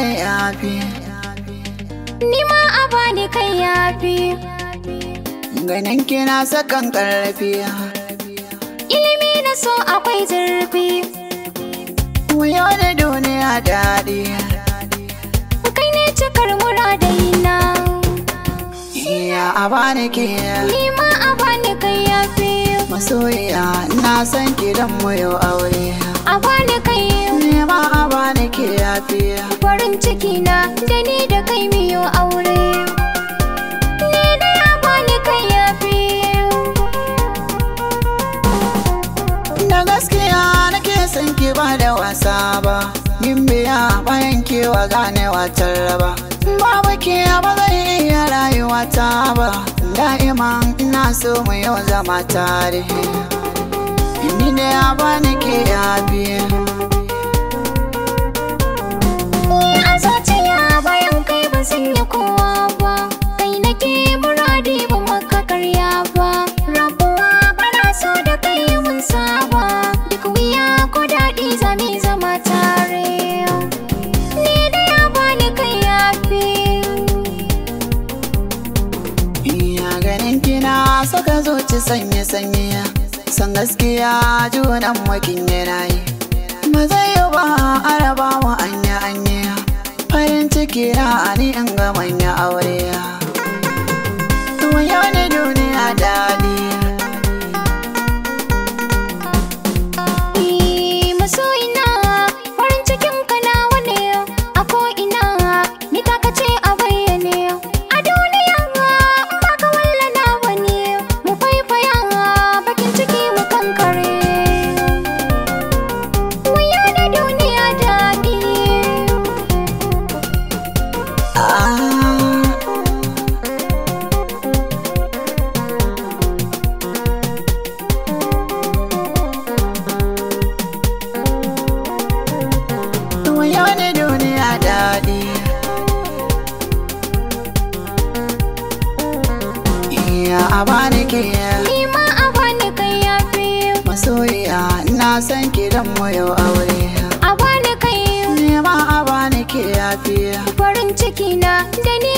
yafi Ni ma a bani kai yafi ganin kina sakan karfi Ilimi na so akwai zurfi wuyo da duniya daɗi Kai ne cikar muradina iya a bani ke Ni ma a bani kai yafi masoyiya na san kidan mu yau aure A bani kai ne ma a bani ke yafi farin ciki na da ni da kai miyo aure Ni da ya bani kai yafi da gaskiya nake son ki ba da wasa ba yin biya bayan kewa ganewa raba babu ke ba zai iya rayuwa ta ba da'iman ina so mu yau zama tare ni da ya bani ke yafi Ni a zuciya bayan kai ban sanya kowa ba Kai nake muradi ba maka karya ba Rabuwa bana so da kai mun saba Duk wuya ko daɗi zami zama tare Ni da ya bani kai yafi iya ganin kina saka zuci sanye sanye san gaskiya junan makin yana yi ba zai yi ba araba mu anya anya farin ciki na ani in ga manya aure Tuwon yau ne duniya daɗi Ni masoyina farin cikin ka nawa ne a ko'ina ni taka ce a bayyane a duniya in baka walla nawa ne mu faifaya bakin ciki mu kankare wuya da duniya daɗi Ah. Tuwon yau ne duniya daɗi Iya a bani ke ni ma a bani kai yafi masoyiya ina san kidan mu yau aure a bani kai Nema a bani ke yafi farin ciki na da ni